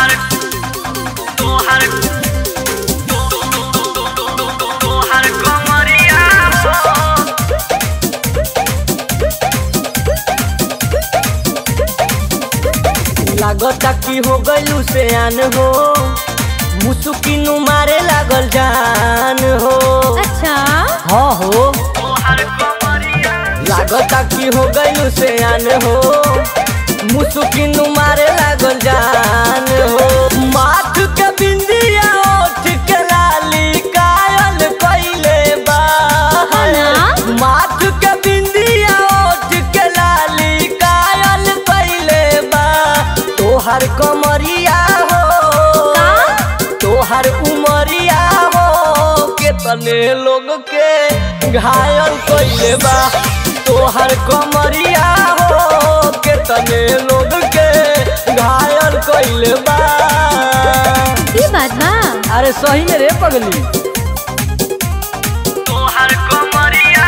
तोहर तोहर तोहर कमरिया लागता कि हो गइलू से आन हो मुसुकिनु मारे लागल जान हो अच्छा हाँ हो तोहर कमरिया लागता कि हो गइलू से आन हो मुसुकिनु मारे लागल जान हो माथ के बिंदिया ओठ के लाली कायल कइले बा ना? माथ के बिंदिया ओठ के लाली कायल कइले बा तोहर कमरिया हो का? तोहर उमरिया हो के तने लोग के घायल कइले बा तोहर कमरिया हो के तने लोग के घायल कइले बा ई बात बा अरे सही में रे पगली तोहर कमरिया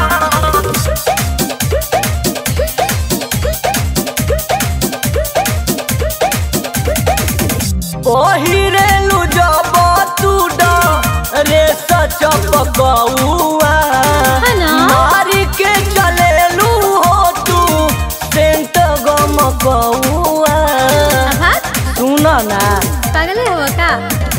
पहिरेलु जब तू रे सचपकौआ है ना? मारी के चलेलु हो तू सेंट गमकौआ अभात सुन ना पागल है का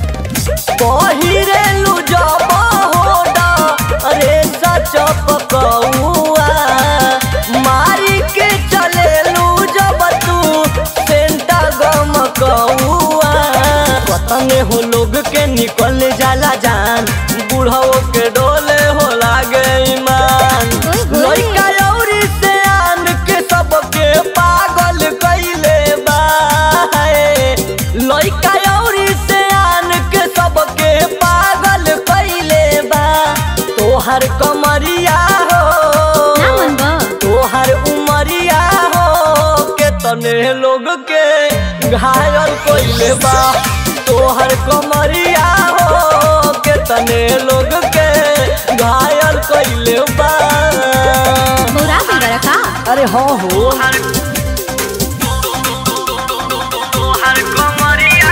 पहिरेलु जब हो रे सचपकौआ मारी के चलेलु जब तू सेंट गमकौआ पतंगे हो लोग के निकल जाला जान बूढ़ो के डोले हो लागे ईमान ओए होए। लइका अउरी से आन के सबके पागल कइले बा लइका अउरी से आन के सबके पागल कइले बा तोहर कमरिया हो ना मन बा तोहर उमरिया हो के तने लोग के घायल कइले बा तोहर कमरिया हो के तने लोग के घायल कइले बा बोरा भी बड़ा का अरे हाँ हो तोहर कमरिया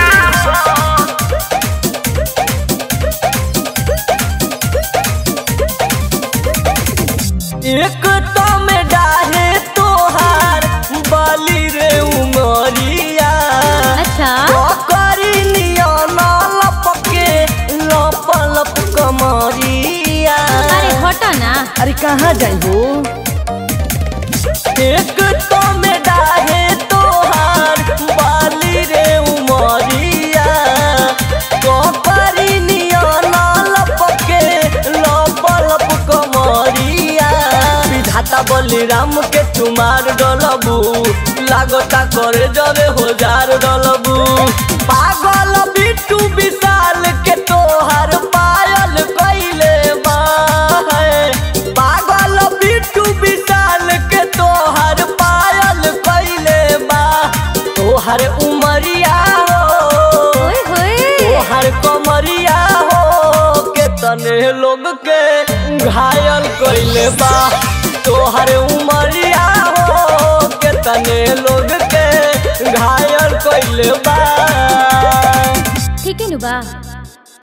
एक तो में डाहे तोहार बाली रे उमरिया अच्छा करी नियन लपके लप लप कमरिया अरे हटो ना अरे कहाँ जाई हो एक तो में डाहे तोहार बाली रे उमरिया करी नियन लपके लप लप कमरिया विधाता बलिराम के तुम्हार डलबू लागता करे जरे हजार डलबू पागल बिट्टू विशाल के तोहार पायल कइले बा पागल बिट्टू विशाल के तोहार पायल कइले बा तोहर उमरिया हो ओए होए तोहर कमरिया हो के तने लोग के घायल कइले बा तोहर उमरिया हो के तने लोग के घायल कइले बा ठीक है नु बा